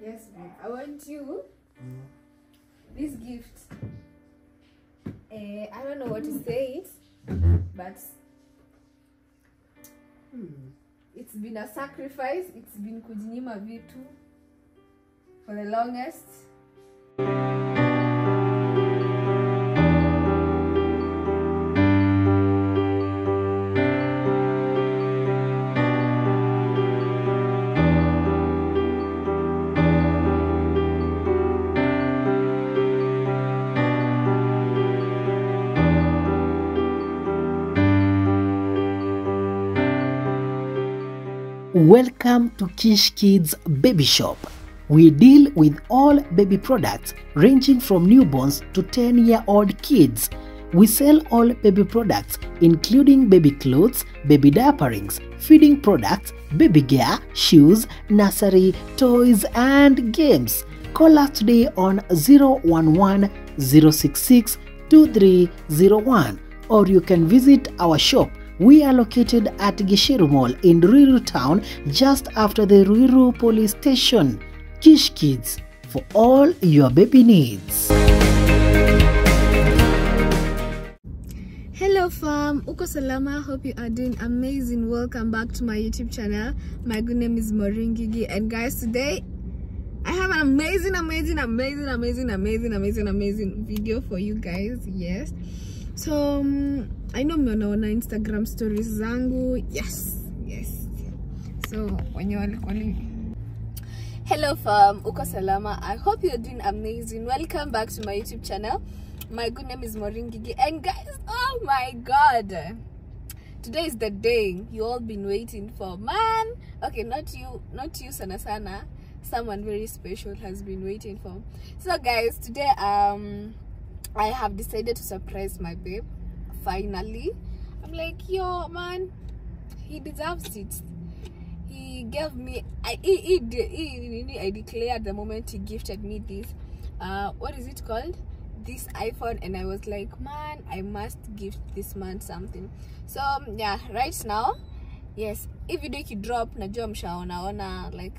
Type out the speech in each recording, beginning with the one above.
Yes, babe. I want you this gift. Uh, I don't know what to say it, but it's been a sacrifice. It's been kujinyima vitu for the longest. Welcome to Kish Kids Baby Shop. We deal with all baby products ranging from newborns to 10 year old kids. We sell all baby products, including baby clothes, baby diaperings, feeding products, baby gear, shoes, nursery, toys, and games. Call us today on 011 066 2301 or you can visit our shop we are located at Gishiru Mall in Ruiru town just after the Ruiru police station. Kish Kids for all your baby needs. Hello fam, uko salama? Hope you are doing amazing. Welcome back to my YouTube channel. My good name is Maureen Gigi and guys today I have an amazing, amazing, amazing, amazing, amazing, amazing, amazing video for you guys. Yes. So um, I know mnaona Instagram stories zangu. Yes. Yes. So wenye walikuwa Hello fam, uko salama? I hope you're doing amazing. Welcome back to my YouTube channel. My good name is Maureen Gigi and guys, oh my god. Today is the day you all been waiting for. Man, okay, not you, not you sana sana. Someone very special has been waiting for. So guys, today um I have decided to surprise my babe. Finally. I'm like, yo man, he deserves it he gave me I he, he, de- he, he, I declared the moment he gifted me this uh what is it called this iPhone and I was like man I must gift this man something so um, yeah right now yes if video ikidrop najua mshaonaona like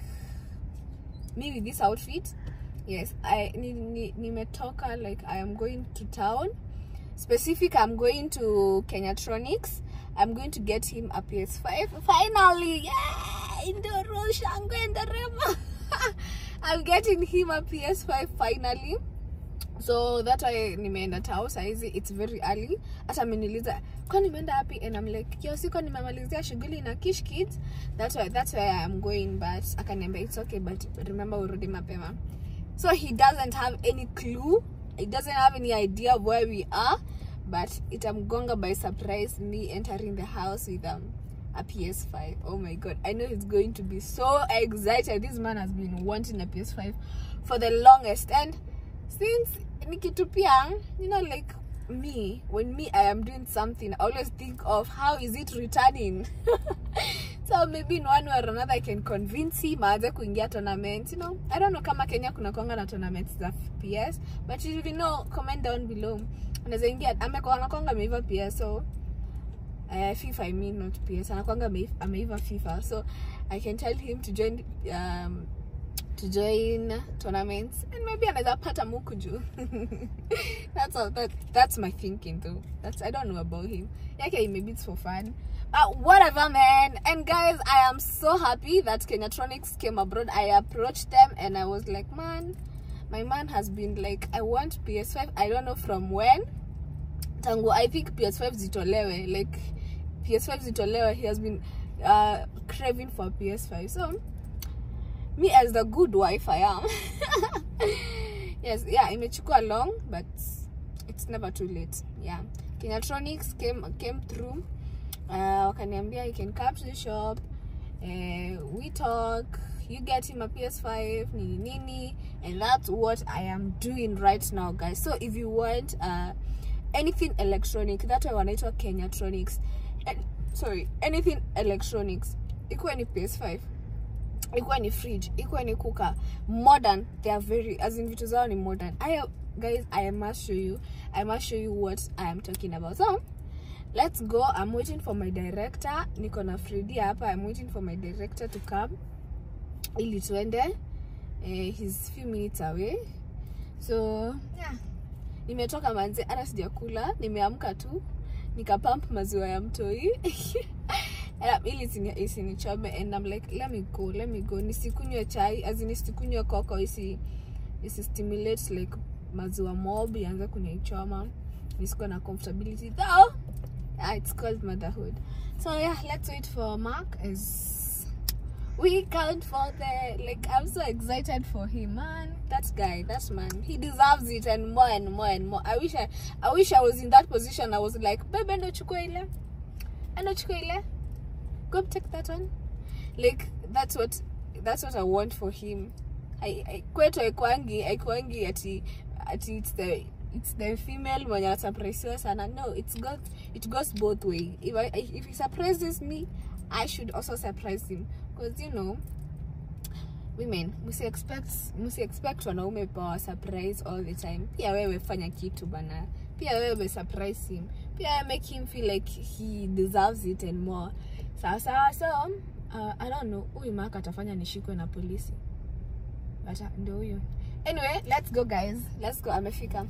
me with this outfit yes I ni, ni, nimetoka like I am going to town specific i'm going to kenyatronics i'm going to get him a ps5 finally yeah indoro shangwe nderema i'm getting him a ps5 finally so that why nimeenda tao saizi it's very early hata ameniuliza kwa nimeenda wapi and i'm like yo siko nimemalizia shughuli na kish kids that's why that's why i'm going but akaniambia it's okay but remember urudi mapema so he doesn't have any clue he doesn't have any idea of where we are but itamgonga by surprise me entering the house with um, a ps5 oh my god i know he's going to be so excited this man has been wanting a ps5 for the longest and since nikitupia you know like me when me i am doing something i always think of how is it returning so maybe in one way or another i can convince him aanze kuingia tournament you know i don't know kama kenya kuna kwanga na tournaments za ps but if you know comment down below anaweza ingia amekuwa anakwanga ameiva ps so uh, fifa i mean not ps anakwanga amei- ameiva fifa so i can tell him to join um, to join tournaments and maybe anaweza pata muku juu that's all that, that's my thinking though that's i don't know about him okay maybe it's for fun but whatever man and guys i am so happy that kenyatronics came abroad i approached them and i was like man my man has been like i want ps5 i don't know from when tangu i think ps5 zitolewe like ps5 zitolewe he has been uh, craving for ps5 so me as the good wife i am yes yeah imechukua long but it's never too late yeah kenyatronics came came through uh, wakaniambia you can come to the shop uh, we talk you get him a ps5 nini nini and that's what i am doing right now guys so if you want uh, anything electronic that way wanaitwa kenyatronics and, sorry anything electronics ikuwe ni ps5 ikuwa ni fridge ikuwa ni kuka modern they are very as in vitu zao ni modern I, guys i must show you i must show you what i am talking about so let's go i'm waiting for my director niko na fredi hapa i'm waiting for my director to come ili tuende eh, he's few minutes away so yeah nimetoka manze hata sijakula nimeamka tu nikapump maziwa ya mtoi Eh, ili isini- isinichome and I'm like let me go let me go nisikunywe chai as in nisikunywe koko isi isi stimulate like maziwa mob ianze kunichoma nisikuwa na comfortability though yeah, it's called motherhood so yeah let's wait for mark as we count for the like i'm so excited for him man that guy that man he deserves it and more and more and more i wish i i wish i was in that position i was like babe endo chukua ile endo chukua ile go take that one like that's what that's what i want for him I, I, kwetu aikwangi aikwangi ati ati it's the it's the female mwenye atapresiwa sana no it's got it goes both way if, I, if he surprises me i should also surprise him because you know women musi expect musi expect wanaume power surprise all the time pia wewe fanya kitu bana pia wewe surprise him pia wewe make him feel like he deserves it and more sawa sawa so uh, i don't know huyu maka atafanya nishikwe na polisi but uh, ndio huyo anyway let's go guys let's go amefika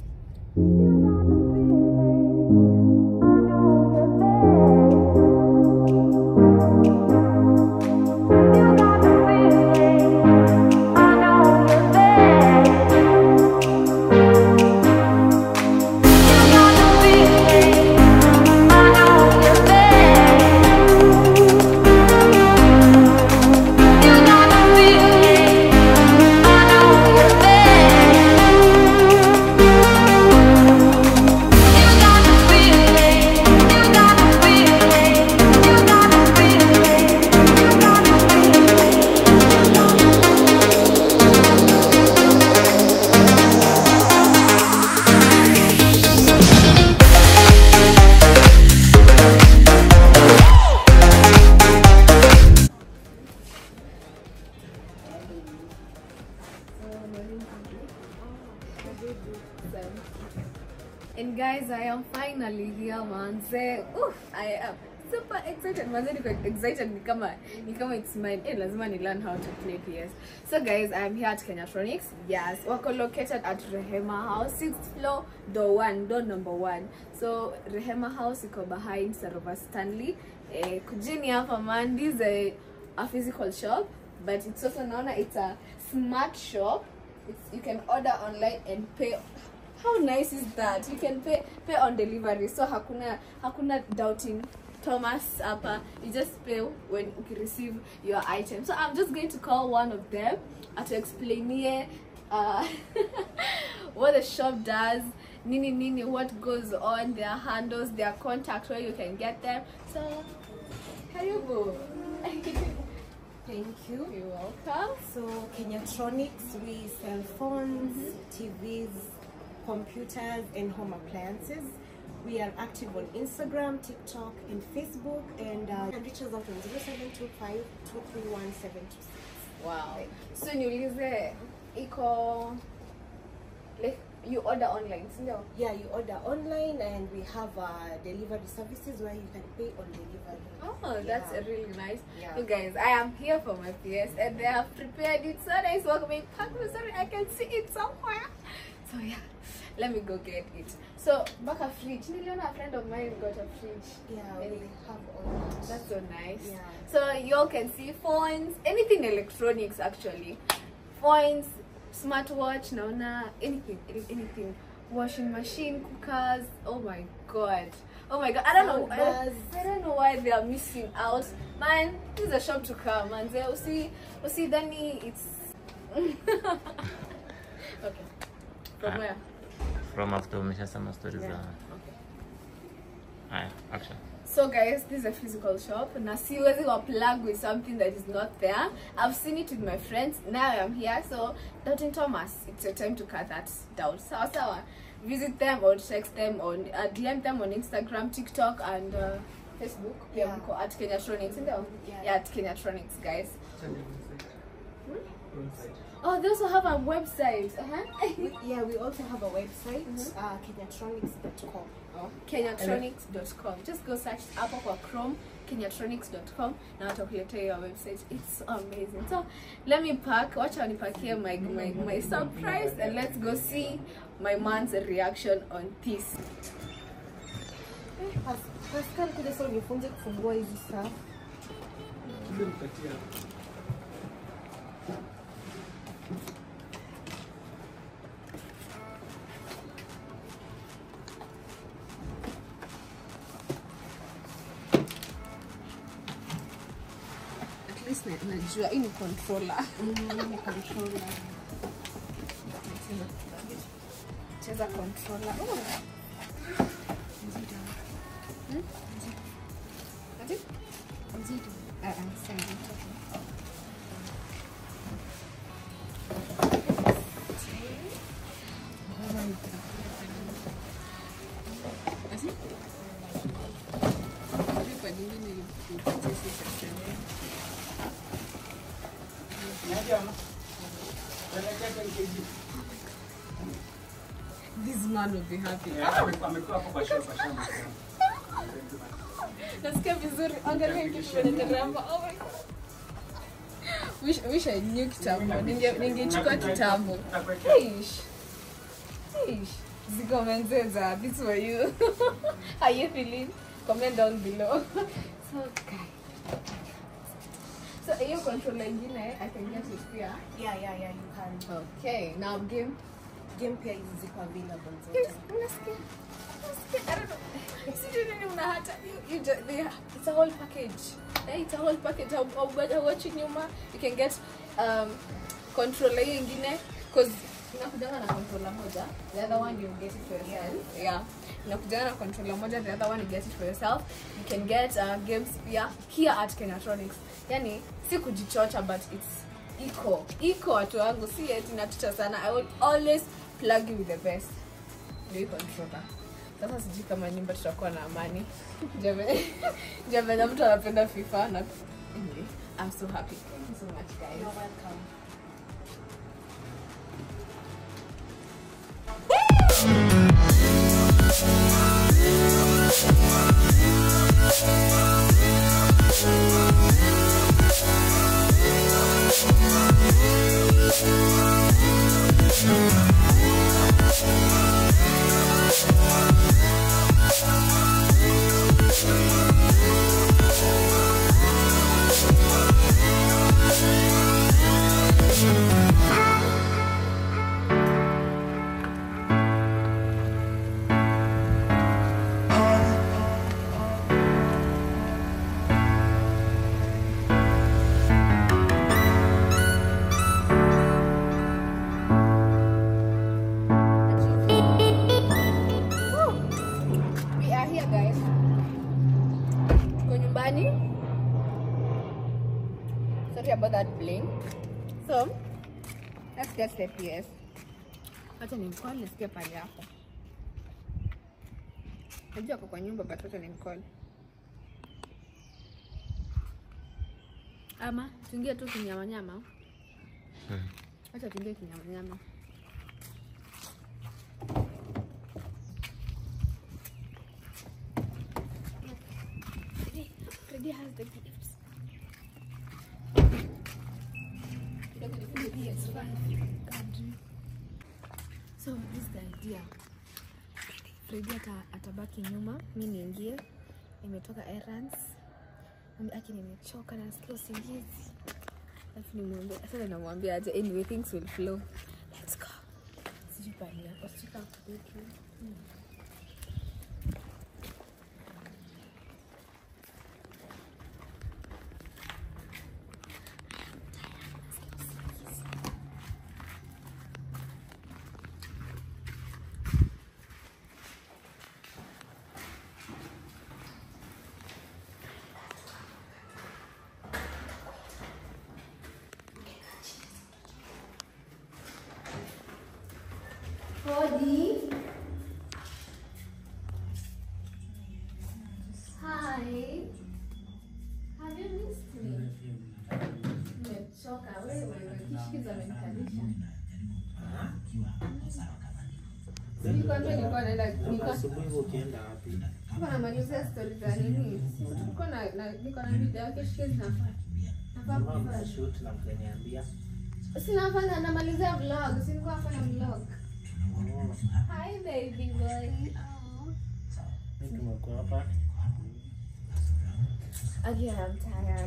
And guys, I am finally here, manze. Oof, I am super excited. Manze, niko excited ni kama ni kama it's mine. Eh, lazima ni learn how to play PS. So guys, I am here at Kenyatronics. Yes, wako located at Rehema House, 6th floor, door 1, door number 1. So Rehema House iko behind Sarova Stanley. Eh, kujini hapa man, this is a, a physical shop, but it's also known it's a smart shop. It's, you can order online and pay how nice is that you can pay pay on delivery so hakuna hakuna doubting thomas hapa you just pay when you receive your item so i'm just going to call one of them to explain here uh, what the shop does nini nini what goes on their handles their contact where you can get them so karibu Thank you. you're welcome So Kenyatronics, we sell phones, TVs, computers, and home appliances. We are active on Instagram, TikTok, and Facebook, and uh, you can reach us out on 0725 231 726. wow so niulize iko like you order online sindio Yeah, you order online, and we have uh, delivery services where you can pay on delivery. Oh, that's Yeah. really nice. Yeah. You guys, I am here for my PS and they have prepared it so nice. Welcome me, sorry, I can see it somewhere. So yeah, let me go get it. So back a fridge. Niliona a friend of mine got a fridge. Yeah, we And have all that. That's so nice. Yeah. So y'all can see phones, anything electronics actually. Phones, smartwatch, naona anything, any- anything. Washing machine, cookers. Oh my god. Oh my god. I don't know. I, Soundbars. I don't know why they are missing out. Man, this is a shop to come. Man, they usi usi Dani, it's okay. From Ah. where? from after umeshasema stori za Okay. haya action So guys, this is a physical shop. Na siwezi wa plug with something that is not there. I've seen it with my friends. Now I'm here. So Doubting Thomas, it's your time to cut that down. Sawa sawa. Visit them or text them on uh, DM them on Instagram, TikTok and uh, Facebook. Yeah, Yeah. mko at Kenyatronics, ndio? Yeah. Yeah, at Kenyatronics, guys. Oh, they also have a website. Uh-huh. We- yeah, we also have a website, uh, kenyatronics.com. kenyatronics.com just go search hapo kwa chrome kenyatronics.com na watakuletea hiyo website it's so amazing so let me pack wacha wanipakie my, my, my surprise and let's go see my man's reaction on this Pas- Pascal, kuja sasa unifunze kufungua hizi saa. at least na- najua hii ni controller Ni controller. cheza controller oh. Hmm? Ati? Ah, ah, sawa, nitoke. Ati? Sijui kwa nini nilipatia sisi sasa. This man will be happy. Nasikia vizuri. Angalia kitu kinaendelea hapa. Oh my God. Wish, wish I knew kitambo. Ninge- Ningechukua kitambo. Ish. Ish. Ziko menzeza. This for you. How you feeling? Comment down below. So, guys. So, hiyo controller ingine, I can get it pia. Yeah, yeah, yeah, you can. Okay, now game. Game pia hizi ziko available Yes, zote. unasikia? Unasikia? I don't know. Sijui nini una hata. You, you just, they, it's a whole package. Yeah, it's a whole package. How, how, how watch nyuma, you can get um, controller hiyo ingine cause inakujanga na controller moja the other one you get it for yourself yeah inakujanga na controller moja the other one you get it for yourself you can get uh, games pia here at Kenatronics yani si kujichocha but it's iko iko watu wangu si eti natucha sana i will always plug you with the best ndio hii controller sasa sijui kama nyumba tutakuwa na amani javenya mtu anapenda fifa na anyway, i'm so happy thank you so much guys You're welcome. we are here guys tuko nyumbani sorry about that plane so let's get the ps wacha nimcall nisikie pale hapo najua ako kwa nyumba but wacha nimcall ama tuingie tu kinyamanyama wacha tuingie kinyamanyama Freddy, Freddy has the gifts. Kidogo nifunge PS5. Kadri. So this is the idea. Freddy ata, atabaki nyuma, mi niingie. Nimetoka errands. Mami aki nimechoka na nasikia usingizi. Alafu nimwambia, sasa namwambia aje anyway things will flow. Let's go. Sijui pahali yako, sijui kama kwa bedroom. Hmm. Cody. Hi. Have you missed me? Nimechoka wewe, kishikiza amenikalisha. Nilikuwa ndio nilikuwa naenda nilikuwa Asubuhi ukienda wapi? Hapa namalizia story za nini? Niko na na- niko na video yake shike zinafaa. Nafaa Mama kufanya. mnashoot na mkaniambia. Sinafanya namalizia vlog, si nilikuwa nafanya vlog. Oh, Hi baby boy. Oh. mimi tumekuwa hapa. Again, I'm tired.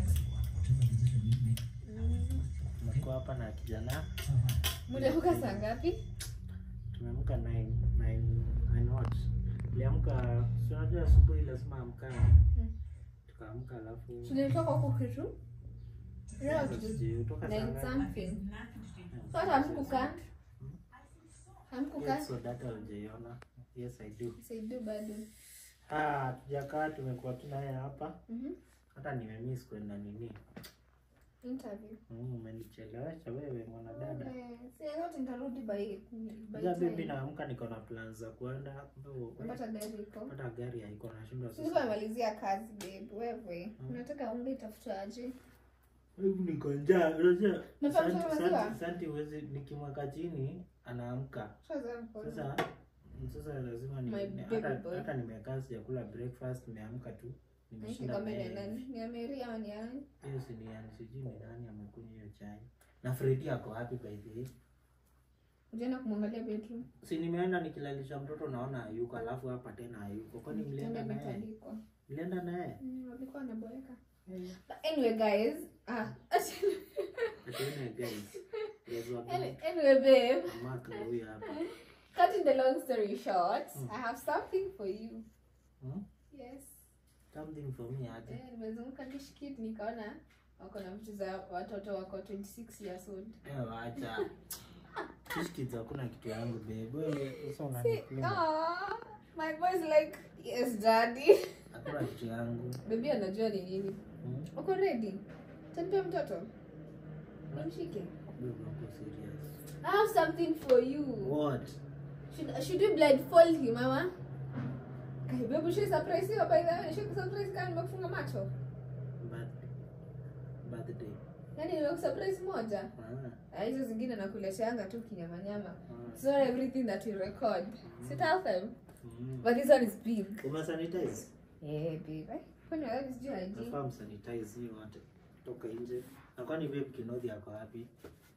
Mm. Tumekuwa hapa na kijana. Mliamka saa ngapi? Tumeamka 9 9 9 what? Tuliamka, si unajua asubuhi lazima amkane. Mm. Tukaamka alafu Tulitoka huko kitu. Leo Sasa tu- sijui, kutoka saa nine ngapi? something. Sasa hamkukaa? Hamkukaa? Yes, so data hujaiona. Yes, I do. Saidu bado. Ah, tujakaa tumekuwa tu naye hapa. Mhm. Hata nimemiss kwenda nini. Interview. Mm, umenichelewesha wewe mwanadada. Eh, Si yote nitarudi by by Ja bibi time. naamka niko na plans za kwenda. Ndo Unapata gari iko. hata gari haiko nashindwa Sisi tumemalizia kazi babe. Wewe unataka unga itafuta aje? Hebu niko njaa. Unajua Unataka Santi- maziwa? Santi- Santi huwezi nikimweka chini anaamka. Sasa mkono. Sasa sasa lazima ni My ni- baby hata boy. hata nimekaa sijakula breakfast nimeamka tu. Niki Nimeshinda kama ni mayai. nani? Ni Amiri ama ni nani? Hiyo si ni yani sijui ni nani amekunywa hiyo chai. Na Freddy ako happy by the way. Ujaenda kumwangalia bedroom. Si nimeenda nikilalisha mtoto naona hayuko alafu hapa tena hayuko. Kwani mlienda Kitanda naye? imetandikwa. Mlienda naye? Mm, walikuwa wanaboeka. But anyway guys, ah, Atuone guys. Guys wa Any- anyway babe, Mark na huyu hapa. cutting the long story short, I have something for you. Hmm? Yes. Something for me aje. Eh, nimezunguka kishkit nikaona wako na vitu za watoto wako 26 years old. Eh, wacha. Fish kids hakuna kitu yangu babe. Wewe sasa See, unaniklima. aw, my boy's like, yes daddy. Hakuna kitu yangu. Baby anajua ni nini. Hmm? Uko ready? Tanipea mtoto. Nimshike. Babe, uko serious. I have something for you. What? Should, should we blindfold him mama? Kai baby, should surprise you by the way? Should surprise kama nimekufunga macho? But birthday. Yaani nimekusurprise moja. Ah. Ah, hizo zingine nakuleteanga tu kinyamanyama. Ah. It's not everything that we record. So tell them. Mm. But this one is big. Umesanitize? Yeah, babe. Eh, Kwani wewe sijui ID? Nafaa msanitize hiyo wote. Toka nje. Na kwani babe Kinodhi ako wapi?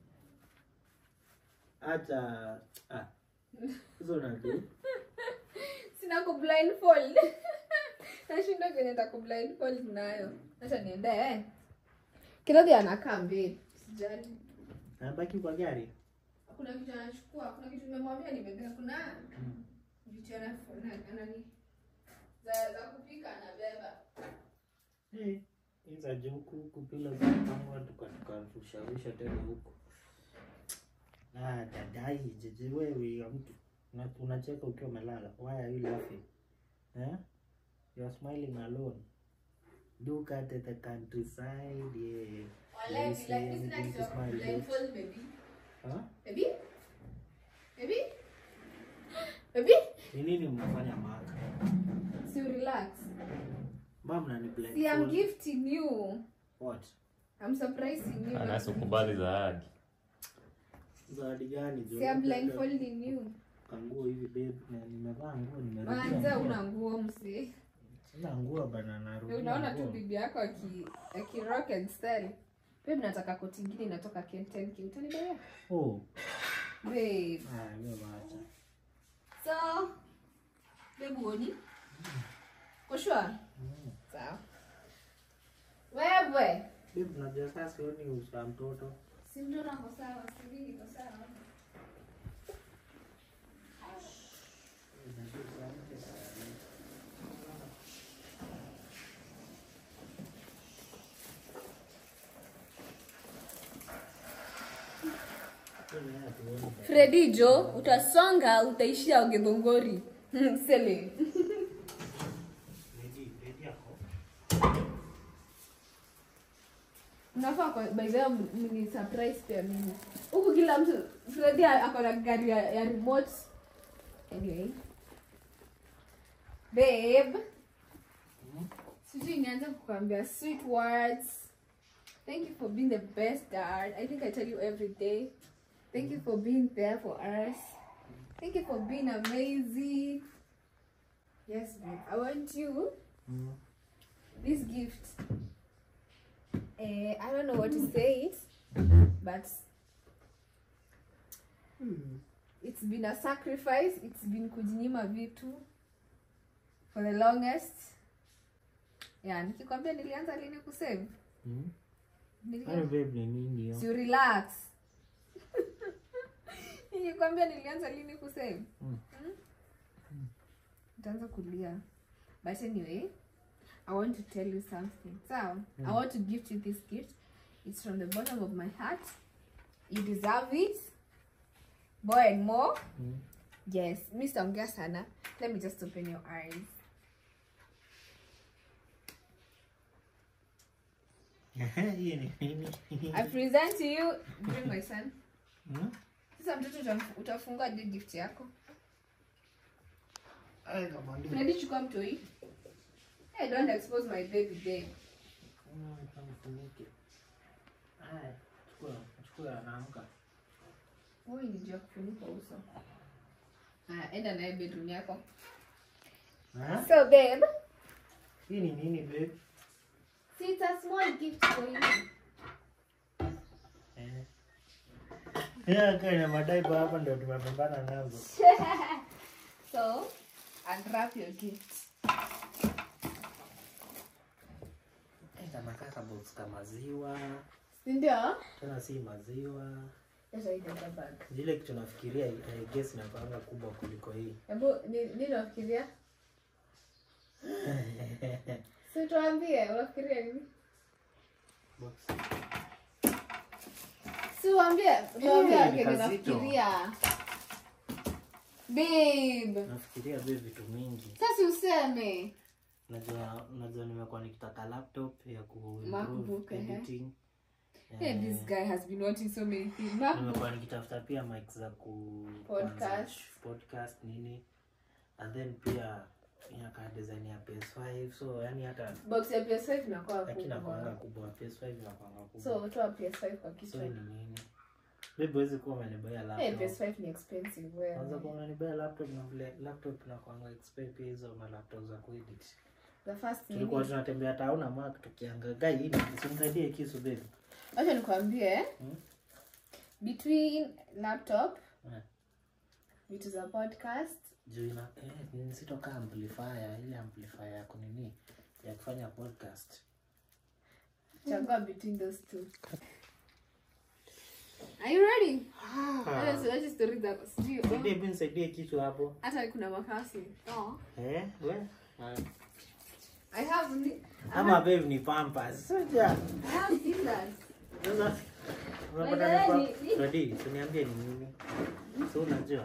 Acha ah. Hizo unajua? Sina ku blindfold. Nashinda kwenye nitaku blindfold nayo. Acha niende eh. Kidogo anakaa babe. Sijali. Anabaki kwa gari? Kuna kitu anachukua, kuna kitu nimemwambia nimebeba. Kuna Mm. vitu ana ana- anani za za kupika anabeba. Eh, hizo je huku huku pila za kupangwa tukatushawisha tena huku. Ah, dadai jeje wewe ya mtu. Una- Unacheka ukiwa umelala. Why are you laughing? Eh? You are smiling alone. Look at the countryside, yeah. Wala You like see this is anything to not smile about? blindfold baby. Huh? Baby? Baby? Baby? Ni nini mnafanya maka? So relax. Mom nani See, I'm blindfold? gifting you. What? I'm surprising you. anasikubali zawadi Zawadi gani? jo? See, I'm blindfolding you. Kanguo hivi babe, na nimevaa nguo nimerudia. Manza nguo. una nguo msi. Sina nguo bana narudia. Unaona tu nguo. bibi yako aki aki rock and style. Babe nataka koti ingine inatoka Kenten K. Utanibebea? Oh, Babe. ah, hiyo wacha. So, babe uoni? Kwa sure? Mm. Sawa. Wewe. Babe, unajua sasa sioni uso wa mtoto. Si mtoto ako sawa, si mimi niko sawa. Fredi Jo, utasonga utaishia Githunguri. Sele. Ready, ready yako? Unafaa kwa by the way mni surprise pia mimi. Huku kila mtu Fredi ako na gari ya, ya remote. Anyway. Babe. Sijui nianze kukwambia sweet words. Thank you for being the best dad. I think I tell you every day. Thank you for being there for us. Thank you for being amazing. Yes, babe. I want you Mm. this gift. Uh, I don't know what to say it, but it's been a sacrifice. It's been kujinyima vitu for the longest. Yeah, nikikwambia nilianza lini kusave? Mm. Nili- Kwani babe ni nini hiyo? Si you relax. Nikikwambia nilianza lini kusave? Mm. Mm? Utaanza kulia. But anyway, I want to tell you something. So, I want to gift you this gift. It's from the bottom of my heart. You deserve it. More and more. Mm. Yes, Mr. Ongea sana. Let me just open your eyes. Hiyo ni nini? I present to you, bring my son. Mm? Sasa mtoto utamf- utafungua je gift yako? Ay, kama ndio. Unadi chukua mtoi. Hey, don't expose my baby babe. Mm, kamfunike. Ay, chukua, chukua anaamka. Wewe ni jua kufunika uso. Haya, enda naye bedroom yako. Ha? So babe, Hii ni nini babe? see it's a small gift for you. Eh. Yeah, kana madaipa hapa ndio tumepambana nazo. So, unwrap your gift. Eh, kanakaa kabox ka maziwa, Si ndio? tena si maziwa. Leta hii data bag. Zile kitu nafikiria I guess inapanga kubwa kuliko hii. Hebu ni- nini unafikiria? Si tuambie unafikiria nini? Box. Si uambie, tuambie Eh, hey, ni kile kazito. unafikiria. Babe, Nafikiria babe vitu mingi. sasa useme. Najua najua nimekuwa nikitaka laptop ya ku MacBook, improve ehe. editing. Hey, Eh, this guy has been wanting so many things. MacBook. nimekuwa nikitafuta pia mic za ku Podcast. kuanza sh- podcast nini and then pia inakaa design ya PS5 so yani hata Box ya PS5 inakuwa lakini inakuanga kubwa. kubwa PS5 inakuanga kubwa So toa PS5 kwa so kichwa. ni nini babe huwezi kuwa umenibaya Hey, laptop PS5 ni expensive wewe. kwanza kuwa umenibaya laptop na vile laptop inakuanga expensive pia hizo ma laptop za kuedit The first thing. tulikuwa tunatembea town na Mac tukiangalia hii simsaidie kisu babe Acha nikwambie. Hmm? Between laptop, Eh. vitu za podcast, juu ina eh, ni sitoka amplifier ile amplifier ya kunini ya kufanya podcast chagua between those two. Are you ready? Hata siwachi story zako. Sijui. Nisaidie, hebu nisaidie kitu hapo Hata kuna makasi. Oh. eh we I have ni- ama babe ni pampers soja I have scissors. sasa unapata Wewe ni ni- ni- pa- Ready, uniambie ni nini so unajua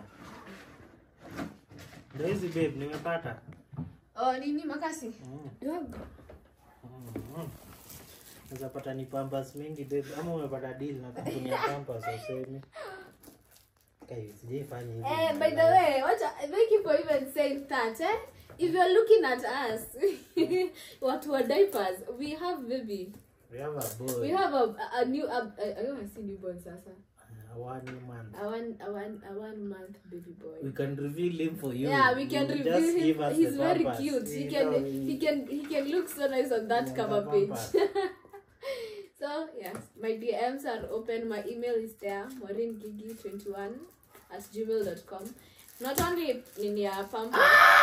ndio hizi babe nimepata Oh, nini makasi? Mm, Dogo. mm. Unaweza pata ni pampers mingi babe ama umepata deal na kampuni ya pampers usemi kai sijaifanya hivi Eh, by the way, what thank you for even saying that, eh? If you're looking at us, what were diapers? We have baby. we have a boy We have a, a new, a, I don't want to say newborn sasa. a one month A one, a one, a one month baby boy. we can reveal him for you Yeah, we can You reveal just give him. us He's the very pampers. cute. He You can, know, he can, he can look so nice on that Yeah, cover the page. pampers. so yes, my DMs are open. My email is there, maureen21 at gmail.com. Not only in your pamper.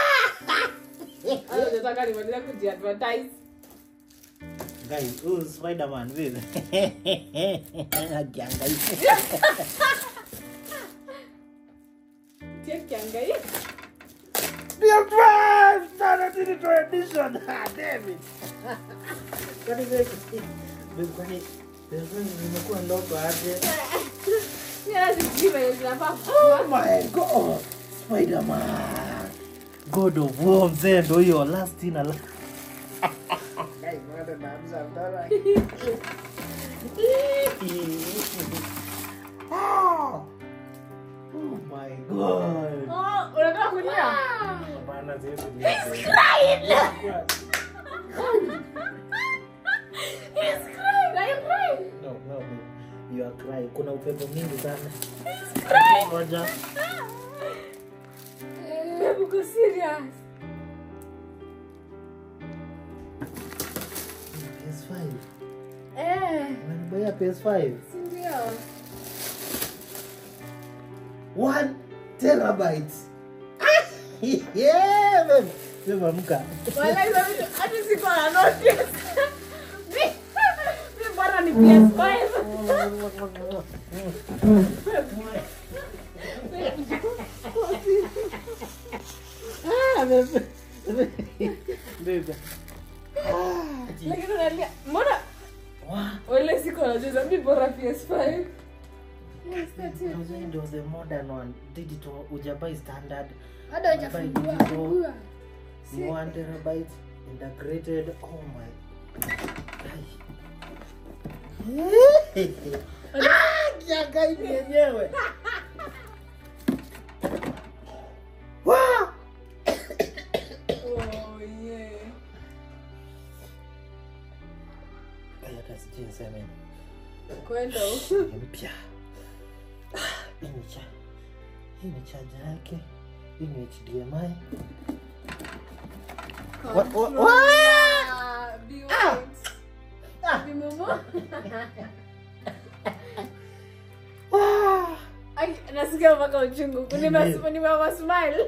Hata nataka nimaliza kujiadvertise. guys huyu spiderman vile akiangalia Check kiangalia. Dear friends, Sana Digital Edition. Ah, damn it. Kwani wewe wewe kwani wewe nimekuwa ndoto aje? Sina sijui venye zinafaa Oh my god. Spider-Man. God of War mzee ndo hiyo last in a la- Guys, bado naanza ndara. Oh. Oh my god. Oh, unataka kulia? Hapana, siwezi kulia. He's crying. Are you crying? No, no, no. You are crying. Kuna upepo mingi sana. Ngoja. Babe, uko serious? PS5. Eh, Unanibuyia PS5. si ndio? One terabyte. yeah, babe. Babe, amka. Wala hizo vitu hata siko na notice. Mi- mi bora ni PS5. Ah, babe. Babe. Lakini unalia, mbona Wow. wala siko najua mi bora PS5. Yes, that's it. Those windows, the modern one, digital, ujabai standard. Hata hujafungua, Digital, fungua. ni one terabyte, integrated. Oh my. Ah, kiangaiki yenyewe. Wow. Oh, yeah. Ai, hata sijui niseme Kwenda huko. ni mpya. Ah, Hii ni cha hii ni chaja yake. Hii ni HDMI. Wa- wa- wa- Ah, be wait. Ah. Be mumu. Ah. Ai, nasikia mpaka uchungu. Nime- nimewa smile.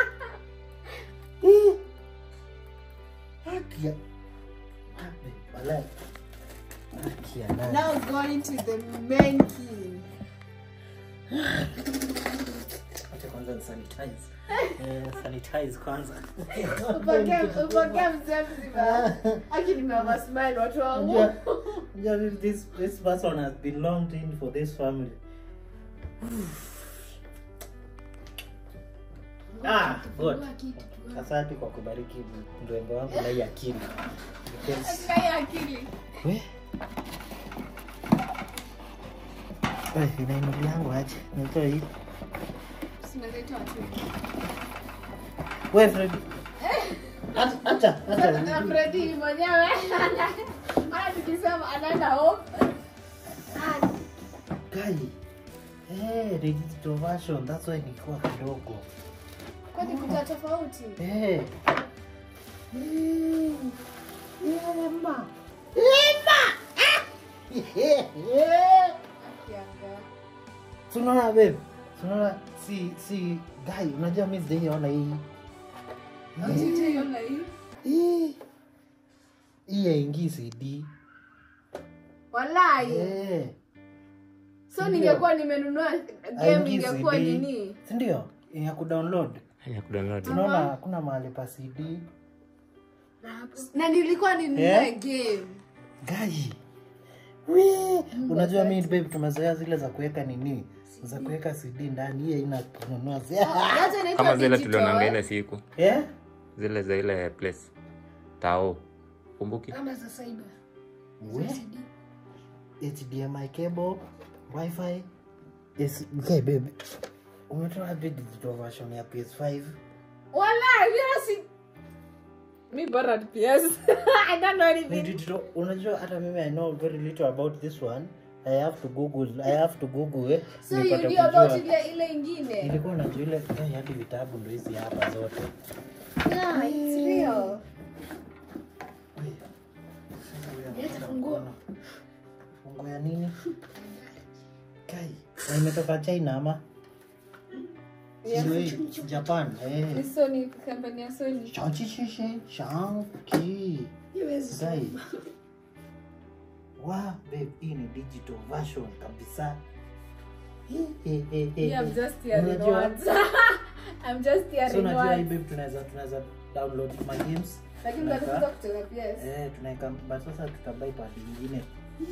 Hii. Haki ya- Wapi? Walai. Haki ya nani? Now going to the main key. Acha kwanza ni sanitize. Eh, sanitize kwanza. Upokee- upokee mzee mzima. Aki nimewa smile watu wangu. Unajua- unajua this this person has belonged in for this family. Ah, good. Asante kwa kubariki mrembo wangu na hii akili. Because Kaya akili. we Wewe inainuli yangu aje? Nitoa hii. Sinazitoa tu. Wewe Fred. Acha acha Sasa na acha. Freddy mwenyewe hata tukisema anaenda home. Kai. Eh, digital version. That's why nilikuwa kidogo. Kwani kuja tofauti? Eh. Eh. Emma. Emma. Eh. Kianga. Tunaona babe. Tunaona si si guy, unajua mimi sijaiona hii. Hujaiona hii? Hii. Hii haingii CD. Walai. Eh. So Ndio. ningekuwa nimenunua game Haingii ingekuwa CD. nini? Si ndio? Ya kudownload. ya kudownload Tunaona hakuna mahali pa CD. Na nilikuwa ninunue Eh? game. Gai. We, unajua mimi babe tumezoea zile za kuweka nini? Za kuweka CD ndani hii haina kununua. Hata inaitwa kama zile digital, tulionanga eh? ile siku Eh? zile za ile place tao kumbuki Kama za cyber. We? HDMI cable, Wi-Fi. Yes, okay babe. Umetoa wapi digital version ya PS5? Walai, mimi si mi bora ni PS. I don't know Ni anything. digital, unajua hata mimi I know very little about this one. I have to google, I have to google eh. So you nipate knew about kujua. ile ile ingine? Nilikuwa najua ile eh, hadi vitabu ndo hizi hapa zote. Yeah, it's real. Leta funguo. Funguo ya nini? Kai, na imetoka China ama? Yeah. Sio hii, Japan. Ni Eh. Sony, kampani ya Sony. Shang-Chi, Shang-Chi, Shang-Chi. Guy. Wow, babe, hii ni digital version kabisa. He, he, he, he, Yeah, I'm he. just hearing Unajua- words. I'm just So hearing unajua hii words. babe tunaweza tunaweza download my games. Lakini Tunaweka- unaweza kutoka PS. Eh, tunaweka but sasa tutabai pad nyingine.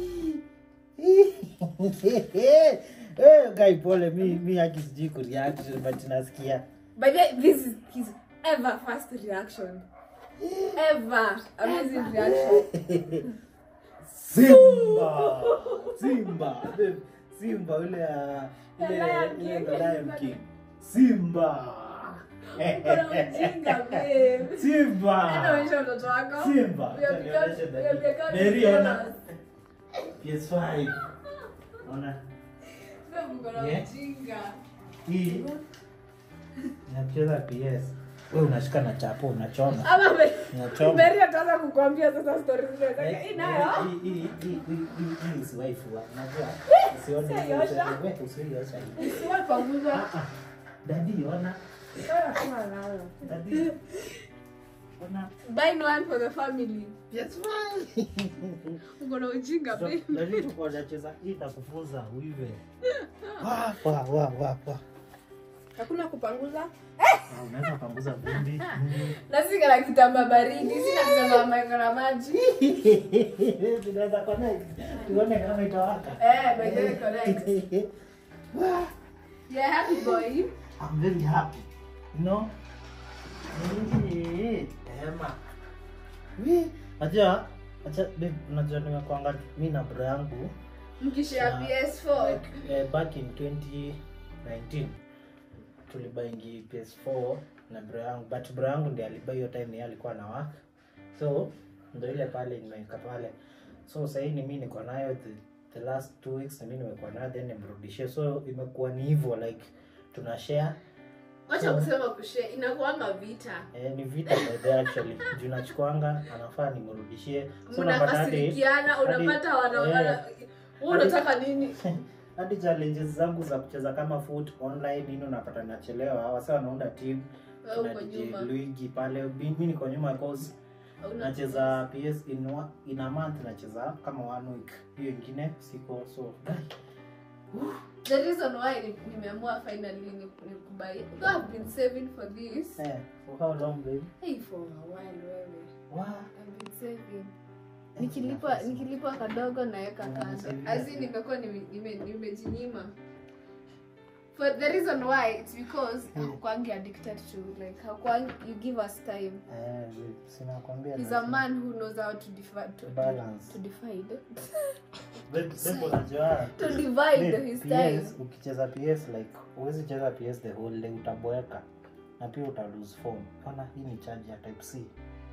Eh, guy pole mi mi haki sijui kureact but nasikia. By the way, this is his ever first reaction. Ever. Amazing reaction. Simba. Simba. Babe, Simba ule ya ile Lion ile King. the Lion King. Simba. Kuna ujinga, babe. Enda Simba. onyesha mtoto wako. Simba. We have become- Nionyeshe we have become Mary ona. brothers. PS5. Ona. Babe, uko na Yeah. ujinga. Hii. Nacheza PS. we unashika na chapo unachoma ama me- unachoma Mary ataanza kukwambia sasa stories zile zake. Eh, Hii nayo hii- hii- hii- hii- hii- hii usiwaifua unajua usione hiyo Usiosha. we usiosha hii. isiwe pamoja. Ah, ah. dadi ona dadi ona Buy one for the family. Yes, fine. Uko na ujinga babe. Dadi tuko tunacheza hii itakufunza uive Wa, wa, wa, wa, wa. Hakuna kupanguza. Ah, unaweza kupanguza vumbi Na sika na kitamba baridi, sina kitamba maiko na maji. tunaweza connect tuone kama itawaka Eh, by the way, correct. Wa. Yeah, happy boy. I'm very happy. You know? Eh, Emma. We, Acha, acha, babe, unajua nimekuanga mi na bro yangu Mkishare Na- PS4. like, eh, back in 2019 tulibaingi PS4 na bro yangu but bro yangu ndiye alibai hiyo time yeye alikuwa na work so ndo ile pale nimeweka pale so sahii ni mi niko nayo the, the last two weeks ni mi nimekuwa nayo then nimrudishie so imekuwa ni hivyo like tuna share Wacha kusema kushare, inakuanga vita. Eh, ni vita by the way actually juu nachukuanga anafaa nimrudishie so unapata hadi Mnakasirikiana, hadi- unapata wanaona eh, wewe unataka nini? hadi challenges zangu za kucheza kama foot online nini unapata nachelewa wasa wanaunda team Wewe uko tuna DJ nyuma. Luigi pale mi mi niko nyuma cause Hauna- nacheza PS in, wa- in a month nacheza kama one week hiyo ingine siko so The reason why ni- nimeamua finally ni ni kubai. Though I've been saving for this. eh, for how long babe Hey, for a while wewe. wow. I've been saving. Nikilipa nikilipa kadogo naweka kando. Unasaidia. As in nimekuwa nime- nime- nimejinyima. For the reason why it's because Hmm. hakukwangi addicted to like hakukwangi you give us time. eh, babe, sinakwambia He's a lazima- man who knows how to divide to, Balance. to divide Babe, babe, unajua to divide Babe, his time. PS, ukicheza ps like huwezi cheza ps the whole day utaboeka na pia uta lose form ona hii ni charge ya type c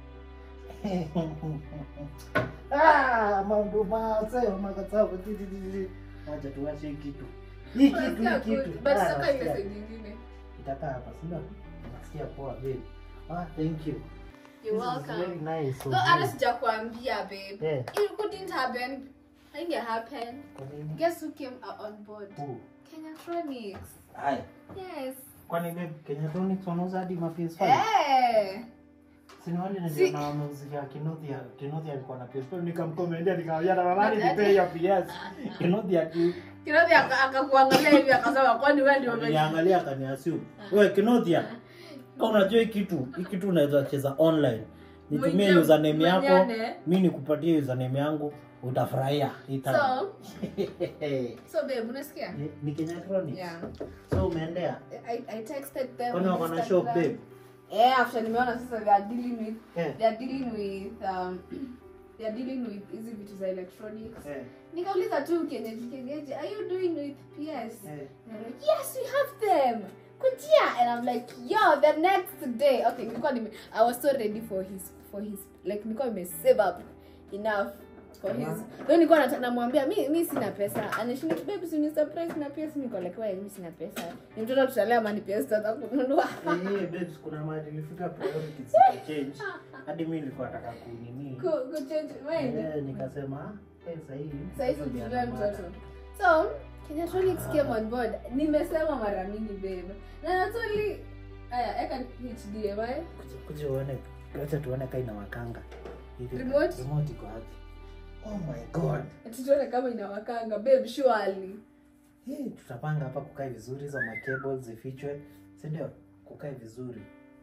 ah, mambo maseo makatsapo acha tuache hii kitu hii kitu Unasikia hii good, kitu but Ah, sasa ile nasikia. side nyingine. itakaa hapa sindio nasikia poa babe ah thank you You're This is welcome. very nice of So hata you. sijakwambia babe. Yeah. It couldn't happen. Hainge happen. Kwa nini? Guess who came uh, on board? Who? Kenyatronics. Haya. Yes. kwani babe kenyatronics wanauza hadi ma ps5 Eh. Sini wale Si- niliona wameuzia Kinothia, Kinothia alikuwa na PS4 nikamkomendia nikamwambia na mamani Ati- nipe hiyo PS. Kinothia ki Kinathi aka- akakuangalia hivi akasema kwani wewe ndio ume- niangalia akaniassume. Wewe Kinothia, kama unajua hii kitu, hii kitu unaweza cheza online. Nitumie Mwenyewe- username yako, mwenyane. mimi nikupatie username yangu, utafurahia. Ita. So, so babe, unasikia? Ni- ni Kenyatronics. Yeah. So umeendea? I, I texted them. Kwani on wako na Instagram. shop babe? Eh, after nimeona sasa they are dealing with Eh. they are dealing with um they are dealing with hizi vitu za electronics. Eh. Nikauliza tu kenyeji kenyeji, are you doing with PS? Eh. And they're like, yes, we have them. Kujia. And I'm like, yo, the next day. Okay, nilikuwa nime, I was so ready for his, for his, like, nilikuwa nime save up enough for his. Then nilikuwa nata- namwambia, mi, mi sina pesa. Anashinda, babe, si ni surprise na PS. Niko like, why, mi sina pesa. Ni mtoto tutalea mani PS tata kununua. Eh, babes, kuna mahali nilifika priorities change. Hadi mimi nilikuwa nataka kunini. Ku, ku change mind. Eh, nikasema eh, sahii Saizi tutulee mtoto. So, Kenyatronics came on board. Nimesema mara mingi babe. Na not only aya, eka HDMI. Kuja- kuja uone acha tuone kaa inawakanga Ili- Remote? remote iko wapi oh my god tutuone kama inawakanga babe surely hey, tutapanga hapa kukae vizuri hizo macables zifichwe si ndio kukae vizuri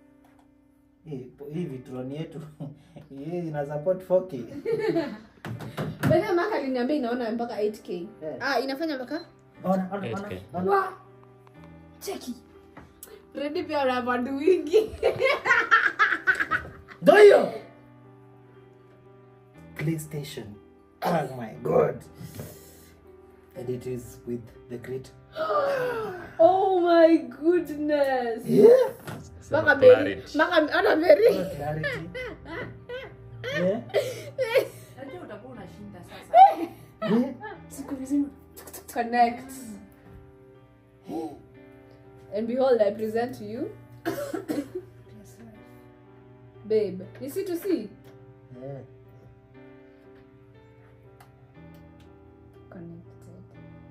hii hii vitroni yetu hii ina support 4k bale maka aliniambia inaona mpaka 8k Yeah. ah inafanya mpaka ona ona ona 8K. ona wa cheki redi pia una madu wingi ndio hiyo playstation oh my god and it is with the great oh my goodness yeah Sema maka beri clarity. maka ana beri Ona clarity yeah Najua utakuwa unashinda sasa. yeah siku mzima connect and behold i present to you babe ni c to c Eh, connected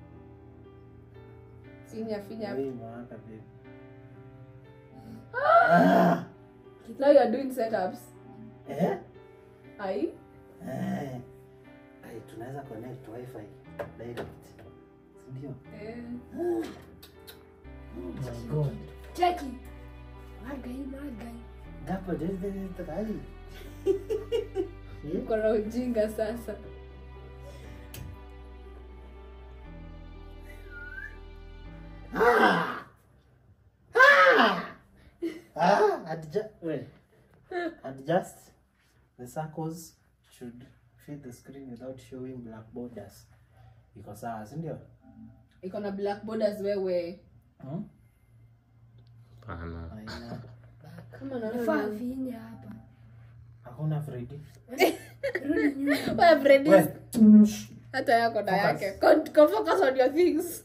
finya finya hii imewaka babe. Ah! now you are doing setups Eh? ai Eh. Ai, tunaweza connect wifi direct sindio eh. oh my god cheki magai magai gapo dezdekai uko na ujinga sasa ah, adjust, wait. adjust the circles should fit the screen without showing black borders iko sawa sindio iko na black borders wewe hmm? Pana. Haina. kama Faa finya hapa. hakuna fredi Wewe Freddy, We. hata yako na Focus. yake Con- con- focus on your things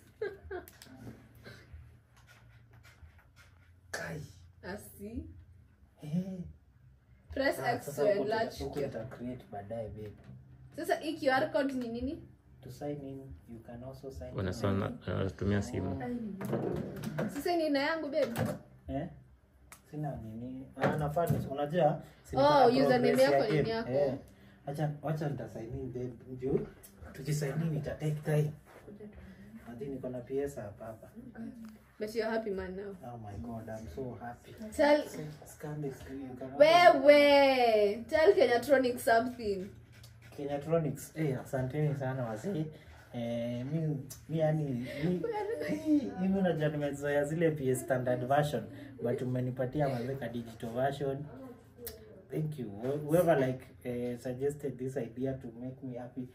Kai. asi Eh. press Ah, x sasa to huku enlarge tuta- huku your- tuta create baadaye babe sasa hii qr code ni nini to sign in you can also sign in. Wanasoma wanatumia simu. sasa ni na yangu babe eh? sina nini Ah, nafaa ni- unajua si Oh, niko na username progress yako ya ni game. yako. Eh, acha wacha nitasign in babe juu tukisign in ita take time hadi niko na PS hapa hapa but you're happy man now oh my god i'm so happy tell scan the screen you can also- wewe tell kenyatronic something Kenyatronics eh asanteni sana wazee eh mi mi yani mi hii- hivi unajua nimezoea zile PS standard version but umenipatia mazeka digital version thank you Wh- whoever like eh, suggested this idea to make me happy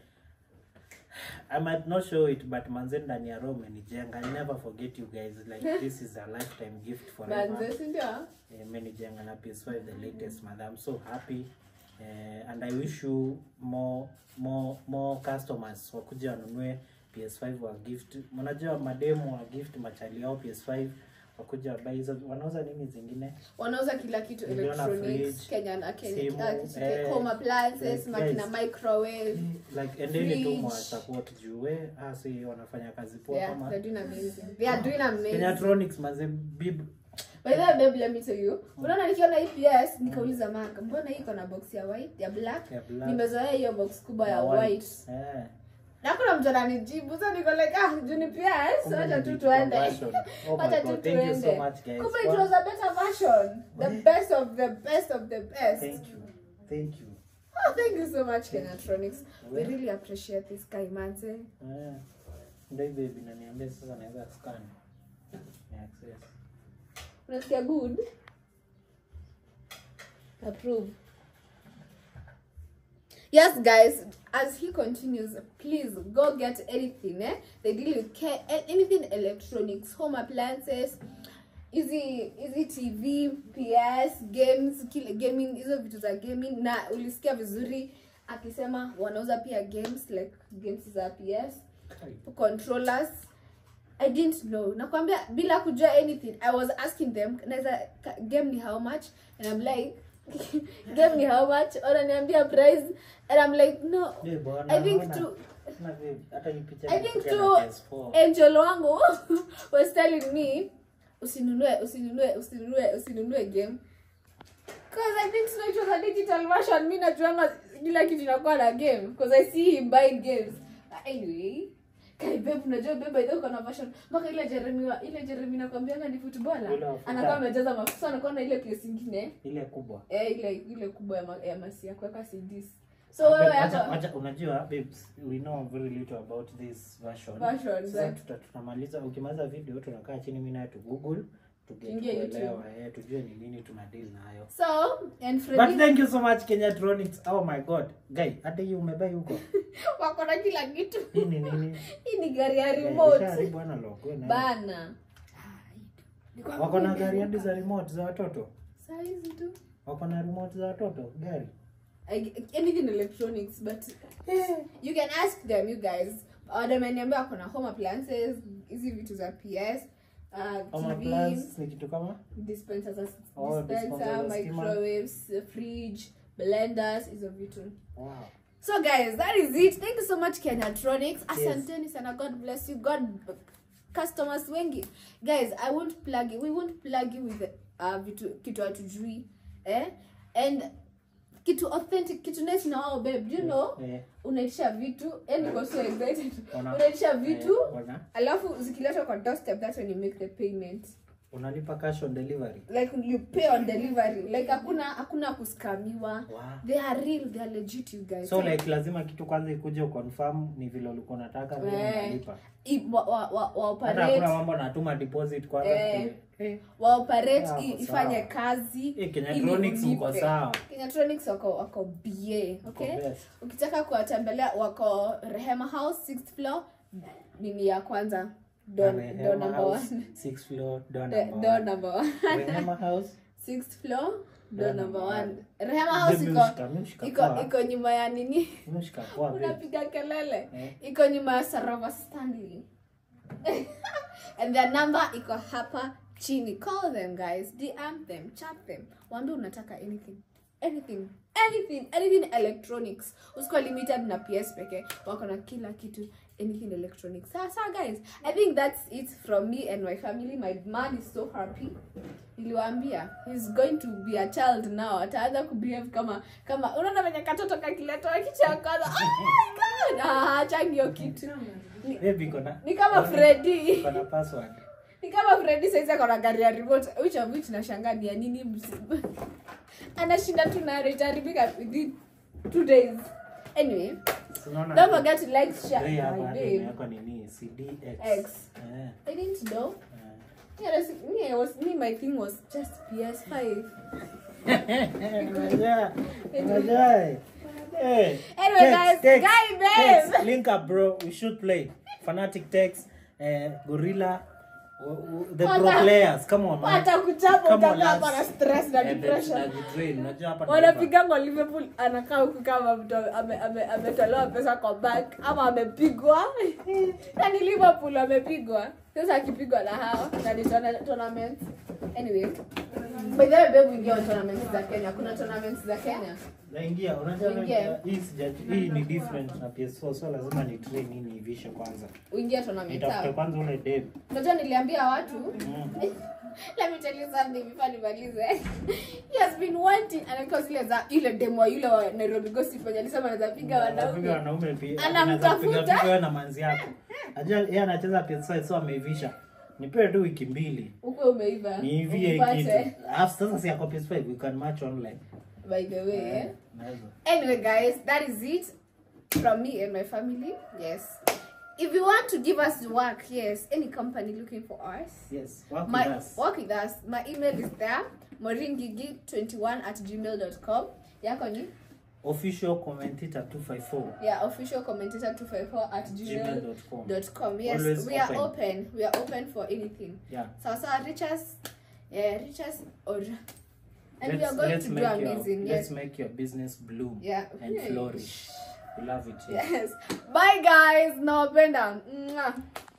I might not show it but manze ndani ya roho umenijenga I never forget you guys like this is a lifetime gift forever manze sindio Eh, menijenga na PS5 the latest man I'm so happy eh, and I wish you more more more customers wakuja wanunue PS5 wa gift mnajua mademu wa gift machali yao PS5 wakuja wabai hizo wanauza nini zingine wanauza kila kitu Niliona electronics fridge, kenyan uh, Kenya- simu, uh, kitu- eh, home appliances like, makina guys. microwave like endeni tu Fridge. mwa support juu we hasi wanafanya kazi poa yeah kama they're doing amazing they are doing amazing Kenyatronics manze bib by the way babe let me tell you unaona nikiona hii PS nikauliza manga mbona hii iko na box ya white ya black ya black nimezoea hiyo box kubwa ya na white eh na kuna mtu ananijibu so niko like ah juu ni PS Kumbe wacha ni tu digital tuende version. Oh my wacha tu God, thank you so tuende much, guys. kumbe it Wow. was a better version the Wait. best of the best of the best thank you thank you Oh, thank you so much, Kenyatronics. We Well. really appreciate this guy, Manze. Eh, ndio hivyo hivi naniambia sasa naweza scan Ni access Unasikia good? Approve. Yes, guys, as he continues, please go get anything, eh? They deal with ca- a- anything electronics, home appliances, easy easy TV, PS, games, kile gaming, hizo vitu za gaming na ulisikia vizuri akisema wanauza pia games like games za PS controllers i didn't know nakwambia bila kujua anything i was asking them naweza ka- game ni how much and i'm like game ni how much wananiambia price and i'm like no Eh, bwana, i think naona- to na babe, hata hii picha i think imekuja to na PS4. angel wangu was telling me usinunue usinunue usinunue usinunue game Cause I didn't know it was a digital version. Mi najuanga kila kitu inakuwa na game. Cause I see him buying games. Anyway, kai babe unajua babe by the way uko na version. Mpaka ile Jeremy wa ile Jeremy nakwambianga ni Ule footballer. wa futa. Anakuwa amejaza mafuta anakuwa na ile place ingine. ile kubwa Eh ile ile kubwa ya, ma, ya masi ya kuweka CDs. So wewe Wacha- hapa wacha- unajua babes we know very little about this version Version, sasa right. tuta- tunamaliza ukimaliza video tunakaa chini mimi naye tu google tuget Tuingie YouTube. kuelewa eh, tujue ni nini tuna deal nayo so and but Freddy thank you so much kenyatronics oh my god guy hata hii umebai huko wako na kila kitu. hii ni nini Hii ni gari ya Eh, remote. ushaharibu analog, we naye. Bana. wako na gari hadi za remote za watoto Saa hizi tu. wako na remote za watoto gari I- anything electronics but you can ask them you guys wameniambia kuna home appliances hizi vitu za ps uh, Home TVs, appliance ni kitu kama dispensers, as- Oh, dispenser, dispenser za stima. microwaves, uh, fridge, blenders, hizo vitu. wow. So guys, that is it. Thank you so much Kenyatronics. Asanteni sana. God bless you. God customers wengi. Guys, I won't plug you. We won't plug you with uh, vitu kitu hatujui. Eh? And kitu authentic, kitu nice na wao babe. Do you know? Eh, Unaitisha vitu. And niko so excited. Ona. Unaitisha vitu. eh, ona. Alafu zikiletwa kwa doorstep, that's when you make the payment. unalipa cash on delivery Like you pay on delivery. Like hakuna hakuna kuskamiwa. wow. They are real, they are legit you guys. so like lazima kitu kwanza ikuje uconfirm ni vile ulikuwa unataka vile Eh. unalipa I- wa, wa, wa, wa hata hakuna operate mambo natuma deposit kwanza Eh. kule. wa operate Yeah, i- wako ifanye sawa. kazi Eh, ili Kenyatronics mko ulipe. sawa Kenyatronics wako wako ba okay Wako best. ukitaka kuwatembelea wako rehema house sixth floor nini ya kwanza door Rehema door number House, one sixth floor, door The- number door one. number one Rehema House, sixth floor door Door number number one rehema house Mzee iko mshika- mshika iko poa. iko nyuma ya nini Mshika poa, babe. unapiga kelele Eh. iko nyuma ya sarova stanley and their number iko hapa chini call them guys dm them chat them wambie unataka anything anything anything anything electronics usikuwa limited na ps peke wako na kila kitu anything electronics sasa guys i think that's it from me and my family my man is so happy niliwaambia he's going to be a child now ataanza kubehave kama kama unaona venye katoto kakiletwa kicha ya kwanza oh my god ah, changio kitu ni, Babe, iko na- ni kama Freddy iko na password. ni kama Freddy saizi akona gari ya remote which of which nashangaa ni ya nini msi- anashinda tu na itaribika within two days anyway Si unaona don't babe, forget to like share bei hapa my hata babe imewekwa nini CDX. X. Eh, I didn't know eh. yeah, that's- me, I was, me my thing was just PS5 Unajua, unajua, eh. Eh, Anyway, text, guys, text, guy, babe. text, link up bro we should play fanatic text eh, gorilla w- w- the pro Wata- players come on man hata kuchapa Come on, utakaa hapa na lads. stress na Eh, babe, depression tunajitrain, unajua hapa tunaiba. wanapigangwa liverpool anakaa huku kama mtu ame- ame- ametolewa pesa kwa bank ama amepigwa yani liverpool amepigwa sasa akipigwa na hao na ni tona- tournament anyway by the way babe ingia on tournaments za kenya kuna tournaments za kenya naingia unajua Ingia. hii sija- hii ni different na PS4 so lazima ni train hii niivishe kwanza uingia tournament nitafute sawa kwanza ule dev unajua niliambia watu Mm. let me tell you something before nimalize he has been wanting anakuwa zile za ile demo yule wa Nairobi gossip wenye alisema anaweza piga Anapiga wanaume wanaume pia Anamtafuta. Anaweza kupiga piga wewe na manzi yako ajua yeye anacheza PS5 so ameivisha nipewe tu wiki mbili ukwe umeiva niivie upate. kitu alafu sasa si yako PS5 we can match online by the way eh? Naweza. anyway guys that is it from me and my family yes if you want to give us work yes any company looking for us yes work my with us work with us my email is there moringigi21 at gmail.com yako ni official commentator 254 yeah official commentator 254 at gmail.com gmail.com yes Always we are open. open we are open for anything yeah so so reach us yeah reach us or and we let's, are going let's to do make your amazing let's yes make your business bloom yeah and flourish we love it here. yes bye guys nawapenda Mwah.